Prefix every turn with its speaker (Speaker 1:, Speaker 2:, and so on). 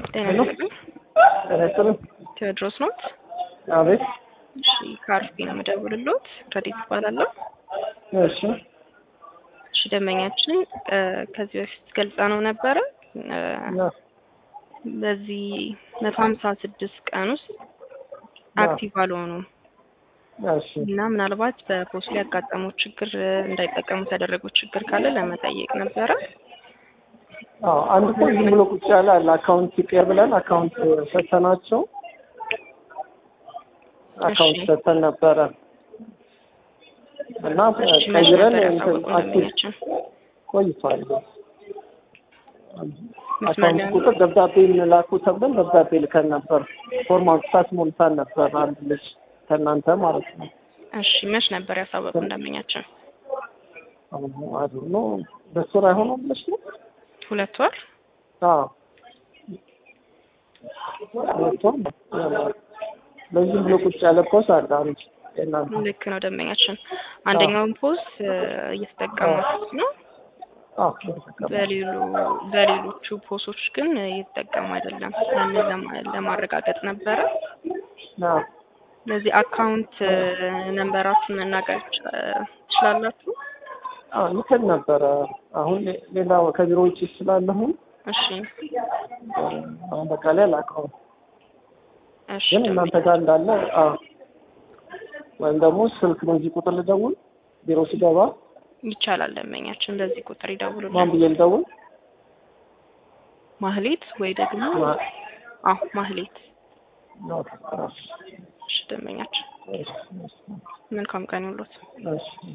Speaker 1: ጤና
Speaker 2: ሄሎ
Speaker 1: ይስጥልኝ።
Speaker 2: ጤና ይስጥልኝ።
Speaker 1: ቴዎድሮስ ኖት?
Speaker 2: አቤት።
Speaker 1: እሺ ከአርፊ ነው የምደውልልዎት። ረዲት እባላለሁ።
Speaker 2: እሺ
Speaker 1: እሺ ደንበኛችን እ ከዚህ በፊት ገልጻ ነው ነበረ እ
Speaker 2: ያ-
Speaker 1: በዚህ መቶ ሀምሳ ስድስት ቀን ውስጥ አክቲቭ አልሆኑም
Speaker 2: እሺ
Speaker 1: እና ምናልባት በፖስት ላይ ያጋጠሙት ችግር እ እንዳይጠቀሙት ያደረጉት ችግር ካለ ለመጠየቅ ነበረ።
Speaker 2: አዎ አንድ እኮ ዝም ብሎ ቁጭ ያለ አለ አካውንት ይቀር ብለን አካውንት ሰተናቸው አካውንት
Speaker 1: እሺ።
Speaker 2: ሰተን ነበረ እና
Speaker 1: እሺ መቼ
Speaker 2: ቀይረን
Speaker 1: ነበር
Speaker 2: እንትን
Speaker 1: ያሳወቁን
Speaker 2: አክቲቭ
Speaker 1: ደንበኛችን?
Speaker 2: ቆይቷል።
Speaker 1: መስመር
Speaker 2: አካውንት
Speaker 1: ላይ
Speaker 2: ቁጥር ደብዳቤ እንላኩ ተብለን ደብዳቤ ልከን ነበር። ፎርም አውጥታት ሞልታን ነበር አንድ ልጅ ከእናንተ ማለት ነው።
Speaker 1: እሺ መች ነበር ያሳወቁን ደንበኛችን?
Speaker 2: አሁን አዱ ነው በሱ ላይ ሆኖ ብለሽ ነው?
Speaker 1: ሁለት ወር
Speaker 2: አዎ ሁለት ወር ነው። በዚህ ብሎ ቁጭ ያለ ፖስ አለ አንድ የእናንተ
Speaker 1: ልክ ነው ደንበኛችን። አንደኛውን ፖስት እ እየተጠቀሙት ነው።
Speaker 2: አዎ የተጠቀመ
Speaker 1: በሌሉ በሌሎቹ ፖሶች ግን እየተጠቀሙ አይደለም። ያንን ለማ- ለማረጋገጥ ነበረ።
Speaker 2: አዎ
Speaker 1: ስለዚህ አካውንት እ ነንበራችሁን መናገር ይቻ- ትችላላችሁ?
Speaker 2: አዎ ልከን ነበረ። አሁን ሌ- ሌላ ከቢሮ ውጭ ስላለሁን
Speaker 1: እሺ
Speaker 2: አሁን በቃ ላይ አላውቀውም፣
Speaker 1: እሺ
Speaker 2: ግን እናንተ ጋር እንዳለ አዎ ወይም ደግሞ ስልክ በዚህ ቁጥር ልደውል ቢሮ ሲገባ
Speaker 1: ይቻላል። ደንበኛችን በዚህ ቁጥር
Speaker 2: ማን
Speaker 1: ይደውሉልን።
Speaker 2: ብዬ ልደውል?
Speaker 1: ማህሌት ወይ ደግሞ
Speaker 2: ማ-
Speaker 1: አዎ ማህሌት።
Speaker 2: ነው።
Speaker 1: እሺ ደንበኛችን
Speaker 2: እሺ፣ እሺ፣
Speaker 1: መልካም ቀን ይሁንልዎት።
Speaker 2: እሺ።